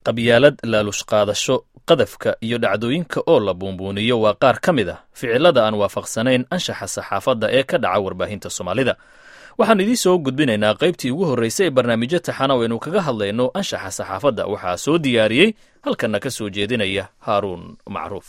qabyaalad laalush qaadasho qadafka iyo dhacdooyinka oo la buunbuuniyo waa qaar ka mid ah ficilada aan waafaqsanayn anshaxa saxaafadda ee ka dhaca warbaahinta soomaalida waxaan idiin soo gudbinaynaa qaybtii ugu horreysay ee barnaamijyo taxana waynu kaga hadlayno anshaxa saxaafadda waxaa soo diyaariyey halkanna ka soo jeedinaya haaruun macruuf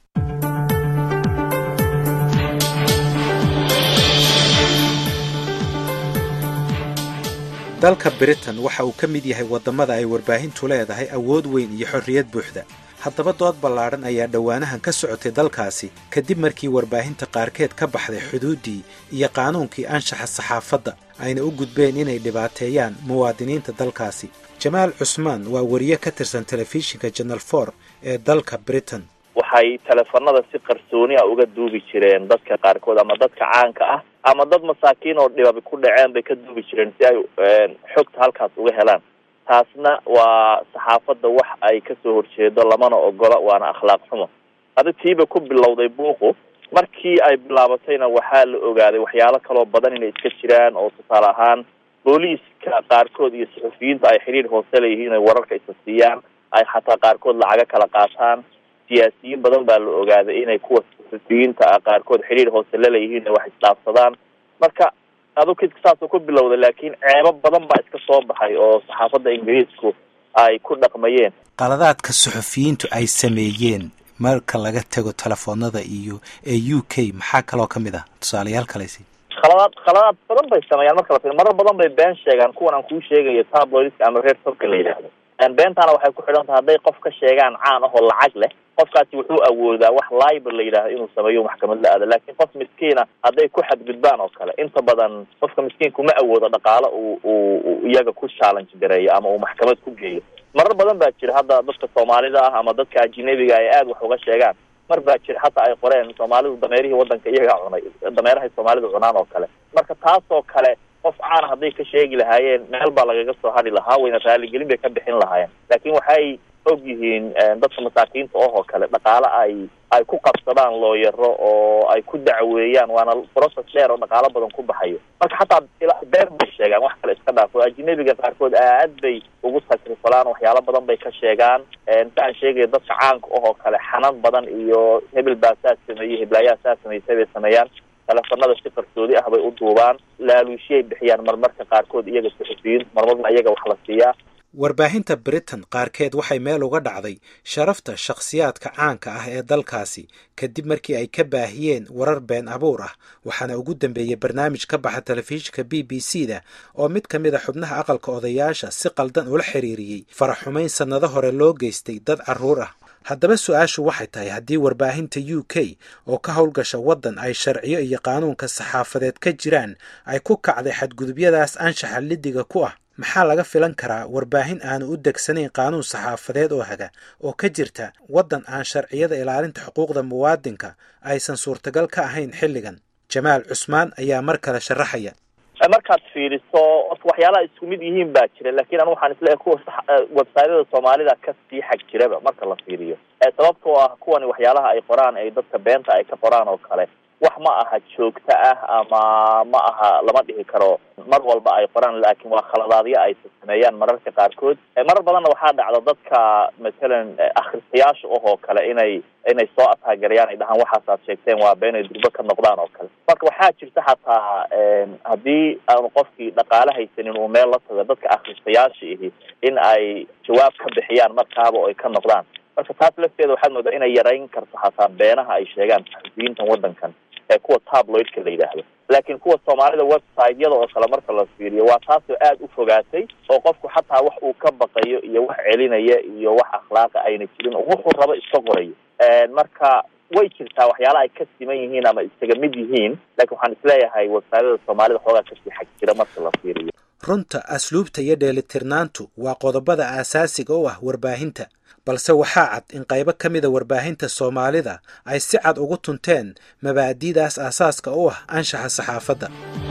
dalka britain waxa uu ka mid yahay waddamada ay warbaahintu leedahay awood weyn iyo xorriyad buuxda haddaba dood ballaadhan ayaa dhowaanahan ka socotay dalkaasi kadib markii warbaahinta qaarkeed ka baxday xuduuddii iyo qaanuunkii anshaxa saxaafadda ayna u gudbeen inay dhibaateeyaan muwaadiniinta dalkaasi jamaal cusmaan waa wariye ka tirsan telefishinka janal for ee dalka britain waxay teleefanada si qarsooni a uga duubi jireen dadka qaarkood ama dadka caanka ah ama dad masaakiin oo dhibabi ku dhaceen bay ka duubi jireen si ay xogta halkaas uga helaan taasna waa saxaafadda wax ay kasoo horjeedo lamana ogola waana akhlaaq xumo adi tiiba ku bilowday buuqu markii ay bilaabatayna waxaa la ogaaday waxyaalo kaloo badan inay iska jiraan oo tusaale ahaan booliiska qaarkood iyo suxufiyiinta ay xiriir hoose leeyihiin ay wararka isa siiyaan ay xataa qaarkood lacaga kala qaataan siyaasiyiin badan baa la ogaaday inay kuwa suxufiyiinta ah qaarkood xiriir hoose laleeyihiin ay wax isdhaafsadaan marka adu kidka saasuu ku bilowday laakiin ceebo badan baa iska soo baxay oo saxaafadda ingiriisku ay ku dhaqmayeen qaladaadka suxufiyiintu ay sameeyeen marka laga tago telefoonada iyo ee u k maxaa kaloo ka mid ah tusaalayaal kalesi khaladaad khaladaad badan bay sameeyaan marka la fi marar badan bay been sheegaan kuwan aan kuu sheegayo tabloidska ama reer sobka la yidhaahdo beentaana waxay ku xidhan tahay hadday qof ka sheegaan caan ahoo lacag leh qofkaasi wuxuu awoodaa wax libel la yidhahdo inuu sameeyo maxkamad la aado laakiin qof miskiina hadday ku xadgudbaan oo kale inta badan qofka miskiinku ma awoodo dhaqaalo uu uu iyaga ku challenge gareeyo ama uu maxkamad ku geeyo marar badan baa jira hadda dadka soomaalida ah ama dadka ajinabiga ay aada wax uga sheegaan mar baa jira hataa ay qoreen soomaalidu dameerihii waddanka iyagaa cunay dameerahay soomaalidu cunaan oo kale marka taasoo kale qof caana hadday ka sheegi lahaayeen meel baa lagaga soo hadhi lahaa wayna raaligelin bay ka bixin lahaayeen laakiin waxay og yihiin dadka masaakiinta oh oo kale dhaqaale ay ay ku qabsadaan looyaro oo ay ku dacweeyaan waana process dheer oo dhaqaalo badan ku baxayo marka xataa been bay sheegaan wax kale iska dhaafo ajinabiga qaarkood aad bay ugu sakrifalaan waxyaalo badan bay ka sheegaan si aan sheegaya dadka caanka oh oo kale xanan badan iyo hebel baa saa sameeyey heblaayaa saa sameysay bay sameeyaan teleefanada si qarsoodi ah bay u duubaan laaluushiyay bixiyaan marmarka qaarkood iyaga suxufiyiinta marmarna iyaga wax la siiyaa warbaahinta britain qaarkeed waxay meel uga dhacday sharafta shakhsiyaadka caanka ah ee dalkaasi kadib markii ay ka baahiyeen warar been abuur ah waxaana ugu dambeeyey barnaamij ka baxa telefishinka b b c da oo mid ka mid a xubnaha aqalka odayaasha si qaldan ula xiriiriyey faraxumayn sannado hore loo geystay dad carruur ah haddaba su-aashu waxay tahay haddii warbaahinta u k oo ka howlgasha waddan ay sharciyo iyo qaanuunka saxaafadeed ka jiraan ay ku kacday xadgudubyadaas anshaxa lidiga ku ah maxaa laga filan karaa warbaahin aanu u degsanayn qaanuun saxaafadeed oo haga oo ka jirta waddan aan sharciyada ilaalinta xuquuqda muwaadinka aysan suurtagal ka ahayn xilligan jamaal cusmaan ayaa mar kale sharaxaya markaad fiiriso orta waxyaalaha isku mid yihiin baa jira lakin anu waxaan isleeyahay kuwa websiteyada soomaalida kasii xag jiraba marka la fiiriyo sababtoo ah kuwani waxyaalaha ay qoraan ay dadka beenta ay ka qoraan oo kale wax ma aha joogto ah ama ma aha lama dhihi karo mar walba ay qoraan laakiin waa khaladaadyo ay sameeyaan mararka qaarkood marar badanna waxaa dhacda dadka matalan akhristayaasha ohoo kale inay inay soo ataagarayaan ay dhahaan waxaas aad sheegteen waa been ay durbo ka noqdaan oo kale marka waxaa jirta xataa haddii aanu qofkii dhaqaale haysanin uu meel la tago dadka akhristayaasha ihi in ay jawaab ka bixiyaan markaaba oo ay ka noqdaan marka taas lafteeda waxaad moodaa inay yarayn karto xataa beenaha ay sheegaan saxufiyiintan waddankan ee kuwa tabloidka la yidhaahdo laakiin kuwa soomaalida website-yada oo kale marka la fiiriyo waa taasoo aada u fogaatay oo qofku xataa wax uu ka baqayo iyo wax celinaya iyo wax akhlaaqa ayna jirin oo wuxuu rabo iska qorayo marka way jirtaa waxyaalaha ay ka siman yihiin ama isaga mid yihiin lakin waxaan isleeyahay websiteyada soomaalida xoogaa kasii xag jira marka la fiiriyo runta asluubta iyo dheelitirnaantu waa qodobada aasaasiga u ah warbaahinta balse waxaa cad in qaybo ka mida warbaahinta soomaalida ay si cad ugu tunteen mabaadi'daas aasaaska u ah anshaxa saxaafadda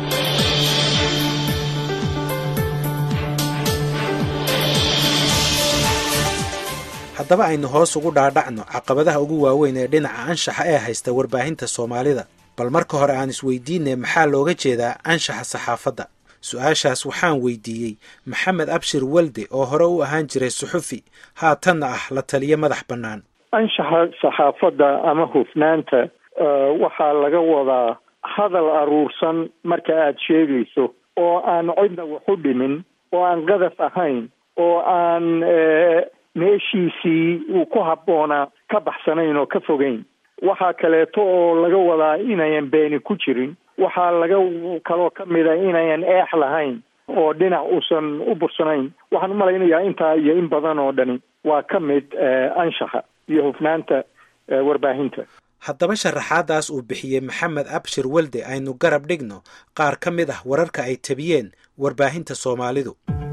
haddaba aynu hoos ugu dhaadhacno caqabadaha ugu waaweyn ee dhinaca anshaxa ee haysta warbaahinta soomaalida bal marka hore aan isweydiinay maxaa looga jeedaa anshaxa saxaafadda su-aashaas waxaan weydiiyey maxamed abshir walde oo hore u ahaan jiray suxufi haatanna ah la taliyo madax bannaan anshaxa saxaafadda ama hufnaanta waxaa laga wadaa hadal aruursan marka aad sheegayso oo aan cidna wax u dhimin oo aan qadaf ahayn oo aan meeshiisii uu ku habboonaa ka baxsanayn oo ka fogeyn waxaa kaleeto oo laga wadaa inayan beeni ku jirin waxaa laga kaloo ka mida inayan eex lahayn oo dhinac uusan u bursanayn waxaan umalaynayaa intaa iyo in badan oo dhani waa ka mid anshaxa iyo hufnaanta warbaahinta haddaba sharaxaadaas uu bixiyey maxamed abshir walde aynu garab dhigno qaar ka mid ah wararka ay tabiyeen warbaahinta soomaalidu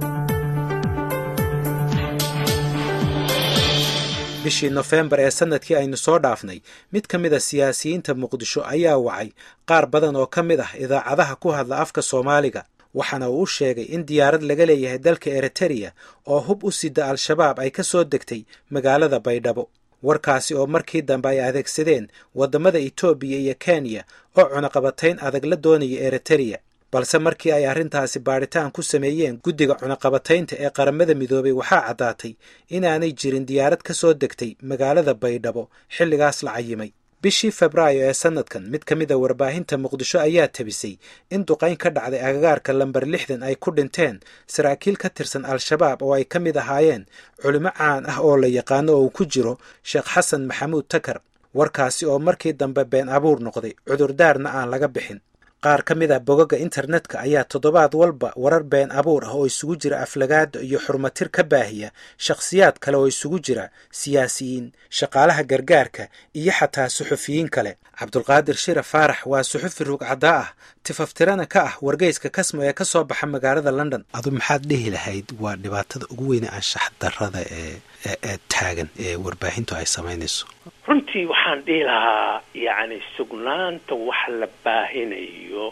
bishii nofembar ee sanadkii aynu soo dhaafnay mid ka mid a siyaasiyiinta muqdisho ayaa wacay qaar badan oo ka mid ah idaacadaha ku hadla afka soomaaliga waxaana uu u sheegay in diyaarad laga leeyahay dalka eritereya oo hub u sida al-shabaab ay ka soo degtay magaalada baydhabo warkaasi oo markii dambe ay adeegsadeen waddamada etoobiya iyo kenya oo cunaqabatayn adag la doonaya eritereya balse markii ay arrintaasi baadhitaan ku sameeyeen guddiga cunaqabataynta ee qaramada midoobay waxaa caddaatay inaanay jirin diyaarad ka soo degtay magaalada baydhabo xilligaas la cayimay bishii febraayo ee sanadkan mid ka mid a warbaahinta muqdisho ayaa tabisay in duqayn ka dhacday agagaarka lambar lixdan ay ku dhinteen saraakiil ka tirsan al-shabaab oo ay ka mid ahaayeen culimo caan ah oo la yaqaano oo uu ku jiro sheekh xasan maxamuud takar warkaasi oo markii dambe been abuur noqday cudurdaarna aan laga bixin qaar ka mid ah bogaga internetka ayaa toddobaad walba warar been abuur ah oo isugu jira aflagaada iyo xurmatir ka baahiya shakhsiyaad kale oo isugu jira siyaasiyiin shaqaalaha gargaarka iyo xataa suxufiyiin kale cabdulqaadir shira faarax waa suxufi rugcadaa ah tifaftirana ka ah wargeyska kasmo ee ka soo baxa magaalada london adu maxaad dhihi lahayd waa dhibaatada ugu weyne anshax darada ee ee taagan ee warbaahintu ay samaynayso runtii waxaan dhihi lahaa yacni sugnaanta wax la baahinayo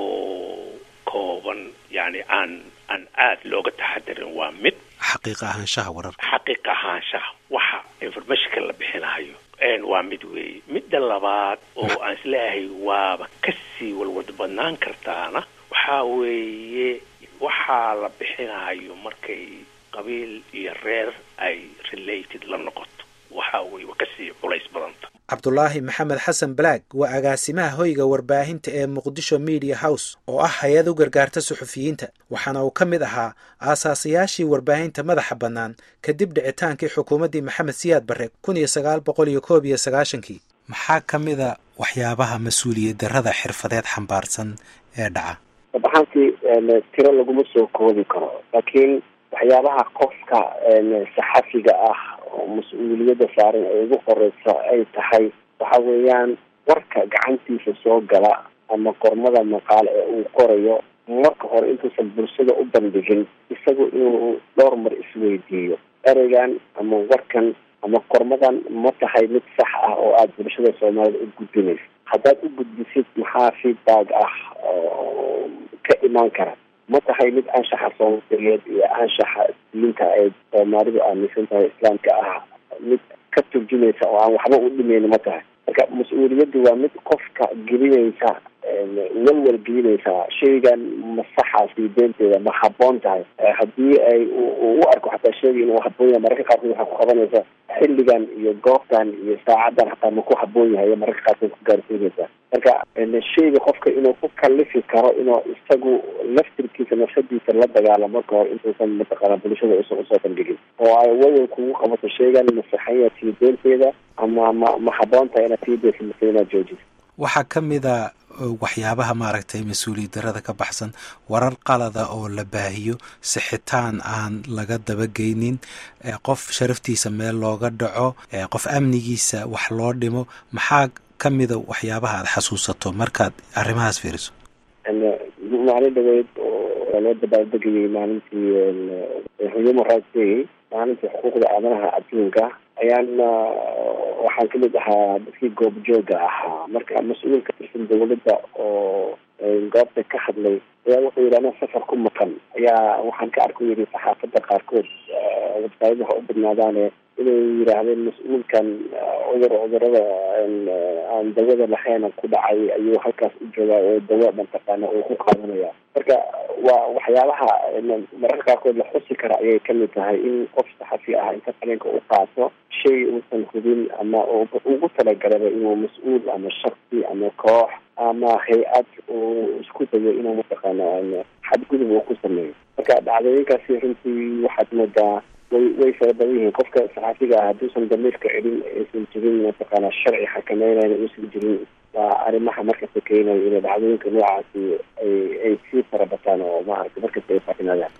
oo kooban yani aan aan aada looga taxadirin waa mid xaqiiqa ahaanshaha wararka xaqiiqa ahaanshaha waxa informationka la bixinayo waa mid weeye midda labaad oo aan isleeyahay waaba kasii walwad badnaan kartaana waxaa weeye waxaa la bixinayo markay qabiil iyo reer ay related la noqoto waxa weye waa kasii culays badanta cabdulaahi maxamed xasan balaag waa agaasimaha hoyga warbaahinta ee muqdisho media house oo ah hay-ad u gargaarta suxufiyiinta waxaana uu ka mid ahaa aasaasayaashii warbaahinta madaxa bannaan kadib dhicitaankii xukuumaddii maxamed siyaad barre kun iyo sagaal boqol iyo koob iyo sagaashankii maxaa ka mid a waxyaabaha mas-uuliyad darrada xirfadeed xambaarsan ee dhaca sabaxaantii tiro laguma soo koobi karo laakiin waxyaabaha qofka saxafiga ah oo mas-uuliyadda saaran ee ugu horeysa ay tahay waxa weeyaan warka gacantiisa soo gala ama qormada maqaale ee uu qorayo marka hore intuusan bulshada u bandhigin isagu inuu dhowr mar isweydiiyo ereygan ama warkan ama qormadan ma tahay mid sax ah oo aada bulshada soomaalida u gudbinaysa haddaad u gudbisid maxaa feedback ah oo ka imaan kara ma tahay mid anshaxa soomaaliyeed iyo anshaxa diinta ay soomaalidu aaminsan tahay islaamka ah mid ka turjumaysa oo aan waxba u dhimayn ma tahay marka mas-uuliyaddu waa mid qofka gelinaysa walwal gelinaysa shaygan ma saxaasi beenteeda ma habboon tahay haddii ay u arko xataa sheegay inuu habboon yahay mararka qaarkood waxaa ku qabanaysa xilligan iyo goobtan iyo saacaddan hataa ma ku habboon yahay mararka qaarkood ku gaarsiinaysa marka shayga qofka inuu ku kalifi karo inuu isagu laftirkiisa nafsadiisa la dagaalamo ka hor intuusan mataqaana bulshada usan usoo bandhigin oo ay wadan kugu qabato shaygan ma saxanya sii beenteeda ama ma ma habboon tahay inaad sii deysa mase inaad joojiso waxaa ka mid a waxyaabaha maaragtay mas-uuliyad darada ka baxsan warar qalada oo la baahiyo sixitaan aan laga dabageynin qof sharaftiisa meel looga dhaco qof amnigiisa wax loo dhimo maxaa ka mida waxyaabaha aada xasuusato markaad arrimahaas fiiriso maalin dhaweyd oo loo dabaaldegayay maalintii human rights day maalintii xuquuqda aadanaha adduunka ayaan waxaan kamid ahaa dadkii goobjooga ahaa marka mas-uul ka tirsan dawladda oo goobta ka hadlay ayaa wuxuu yidhi ana safar ku maqan ayaa waxaan ka arku yidhi saxaafadda qaarkood websaayada ha u badnaadaane inay yidhaahdeen mas-uulkan cudur cudurada aan dawada lahayn ku dhacay ayuu halkaas u joogaa oo dawo mataqaana uu ku qaadanaya marka waa waxyaabaha mararka qaarkood la xusi kara ayay kamid tahay in qof saxafi ah inta qalinka u qaato shay uusan hubin ama ugu talagalaba inuu mas-uul ama shaksi ama koox ama hay-ad uu isku dayo inuu mataqaana xadgudub uu ku sameeyo marka dhacdooyinkaasi runtii waxaad moodaa way way fara badan yihiin qofka saxaafiga ah hadduusan damiirka celin aysan jirin mataqaana sharci xakameynayna uusan jirin waa arrimaha markasta keenaya inay dhacdooyinka noocaasi ay ay sii fara bataan oo maaragta markasta ay faafinaadaan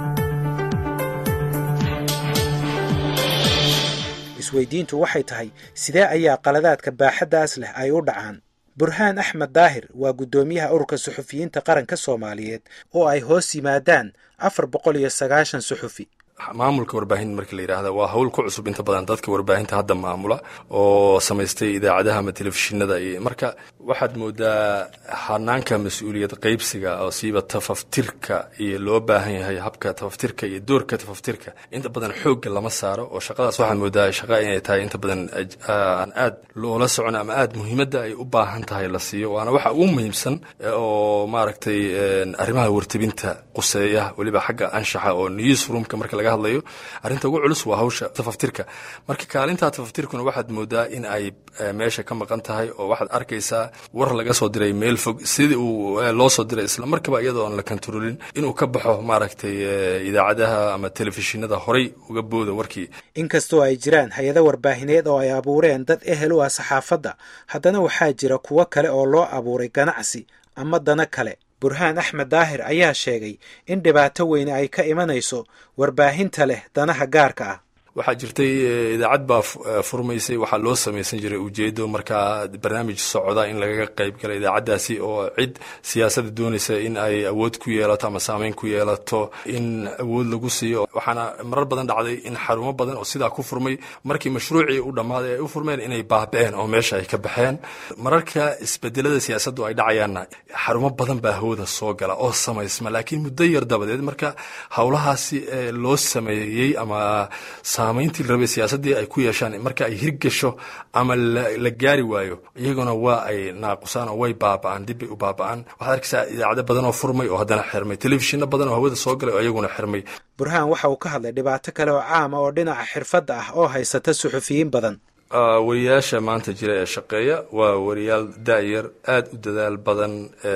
isweydiintu waxay tahay sidee ayaa qaladaadka baaxaddaas leh ay u dhacaan burhaan axmed daahir waa guddoomiyaha ururka suxufiyiinta qaranka soomaaliyeed oo ay hoos yimaadaan afar boqol iyo sagaashan suxufi maamulka warbaahinta markii la yidhaahda waa hawl ku cusub inta badan dadka warbaahinta hadda maamula oo samaystay idaacadaha ama telefishinada iyo marka waxaad moodaa hanaanka mas-uuliyad qaybsiga oo siiba tafaftirka iyo loo baahan yahay habka tafaftirka iyo doorka tafaftirka inta badan xoogga lama saaro oo shaqadaas waxaad moodaa shaqa inay tahay inta badan aan aad loola socon ama aad muhiimadda ay u baahan tahay la siiyo waana waxa ugu muhiimsan oo maaragtay arrimaha wartebinta quseeya weliba xagga anshaxa oo newsroomka marka laga hadlayo arrinta ugu culus waa hawsha tafaftirka marka kaalintaa tafaftirkuna waxaad moodaa in ay meesha ka maqan tahay oo waxaad arkaysaa war laga soo diray meel fog sidii uu loo soo diray isla markaba iyadoo aan la kantaroolin inuu ka baxo maaragtay idaacadaha ama telefishinada horay uga booda warkii inkastoo ay jiraan hay-ado warbaahineed oo ay abuureen dad ehel u ah saxaafadda haddana waxaa jira kuwo kale oo loo abuuray ganacsi ama dana kale burhaan axmed daahir ayaa sheegay in dhibaato weyne ay ka imanayso warbaahinta leh danaha gaarka ah waxaa jirtay idaacad baa furmaysay waxaa loo samaysan jiray ujeedo markaa barnaamij socda in lagaga qayb gala idaacaddaasi oo cid siyaasadda doonaysa in ay awood ku yeelato ama saameyn ku yeelato in awood lagu siiyo waxaana marar badan dhacday in xarumo badan oo sidaa ku furmay markii mashruucii u dhammaaday ay u furmeen inay baaba'een oo meesha ay ka baxeen mararka isbedelada siyaasaddu ay dhacayaanna xarumo badan baa hawada soo gala oo samaysma laakiin muddo yar dabadeed marka howlahaasi loo sameeyey ama saamayntii la rabay siyaasaddii ay ku yeeshaan marka ay hirgasho ama la gaari waayo iyaguna waa ay naaqusaan oo way baaba'aan dibbay u baaba'aan waxaad arkaysaa idaacado badan oo furmay oo haddana xirmay telefishinno badan oo hawada soo galay oo iyaguna xirmay burhaan waxa uu ka hadlay dhibaato kale oo caama oo dhinaca xirfadda ah oo haysata suxufiyiin badan wariyaasha maanta jira ee shaqeeya waa wariyaal daayar aad u dadaal badan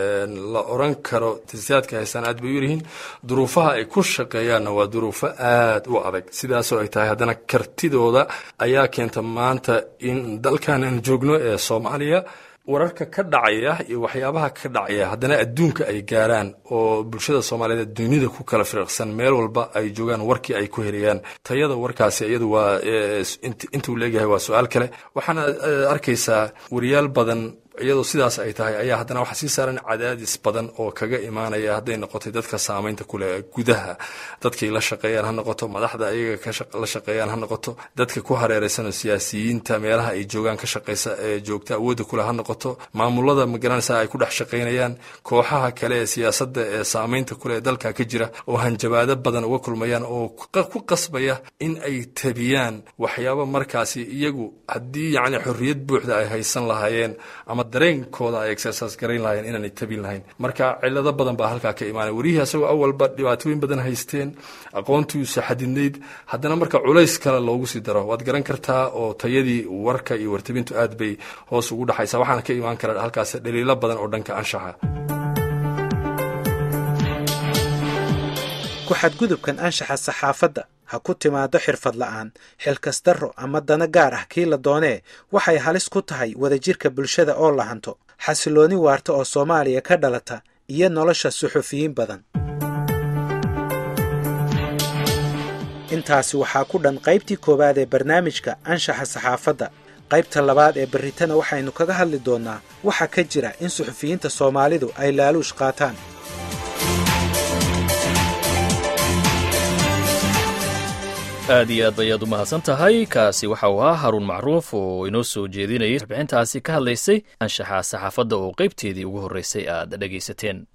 la oran karo tasiyaadka haystaan aad bay u yaryihiin duruufaha ay ku shaqeeyaanna waa duruufo aad u adag sidaasoo ay tahay haddana kartidooda ayaa keenta maanta in dalkan aan joogno ee soomaaliya wararka ka dhacaya iyo waxyaabaha ka dhacaya haddana adduunka ay gaaraan oo bulshada soomaaliyeed dunida ku kala firiqsan meel walba ay joogaan warkii ay ku helayaan tayada warkaasi iyadu waa intuu leegyahay waa su-aal kale waxaana arkaysaa wariyaal badan iyadoo sidaas ay tahay ayaa haddana waxaa sii saaran cadaadis badan oo kaga imaanaya hadday noqotay dadka saamaynta kuleh gudaha dadkay la shaqeeyaan ha noqoto madaxda ayaga la shaqeeyaan ha noqoto dadka ku hareeraysan oo siyaasiyiinta meelaha ay joogaan ka shaqeysa ee joogta awoodda kuleh ha noqoto maamulada magaranaysa ay ku dhex shaqaynayaan kooxaha kale ee siyaasadda ee saamaynta kuleh ee dalka ka jira oo hanjabaado badan uga kulmayaan oo ku qasbaya in ay tabiyaan waxyaabo markaasi iyagu haddii yacni xorriyad buuxda ay haysan lahaayeen ama dareenkooda ay exercise garayn lahayen inaanay tabin lahayn marka cilado badan baa halkaa ka imaanay wariyihii asagoo awalba dhibaatooyin badan haysteen aqoontiisa xadidnayd haddana marka culays kale loogu sii daro waad garan kartaa oo tayadii warka iyo wartabintu aad bay hoos ugu dhaxaysaa waxaana ka imaan kara halkaas dhaliilo badan oo dhanka anshaxa ku xadgudubkan anshaxa saxaafadda ha ku timaado xirfad la'aan xilkasdarro ama dana gaar ah kii la doonee waxay halis ku tahay wadajirka bulshada oo la hanto xasilooni waarta oo soomaaliya ka dhalata iyo nolosha suxufiyiin badan intaasi waxaa ku dhan qaybtii koowaad ee barnaamijka anshaxa saxaafadda qaybta labaad ee berritana waxaynu kaga hadli doonnaa waxa ka jira in suxufiyiinta soomaalidu ay laaluush qaataan aad iyo aad bayaad u mahadsan tahay kaasi waxa uu ahaa haruun macruuf oo inoo soo jeedinayay warbixintaasi ka hadlaysay anshaxa saxaafadda oo qaybteedii ugu horreysay aad dhegaysateen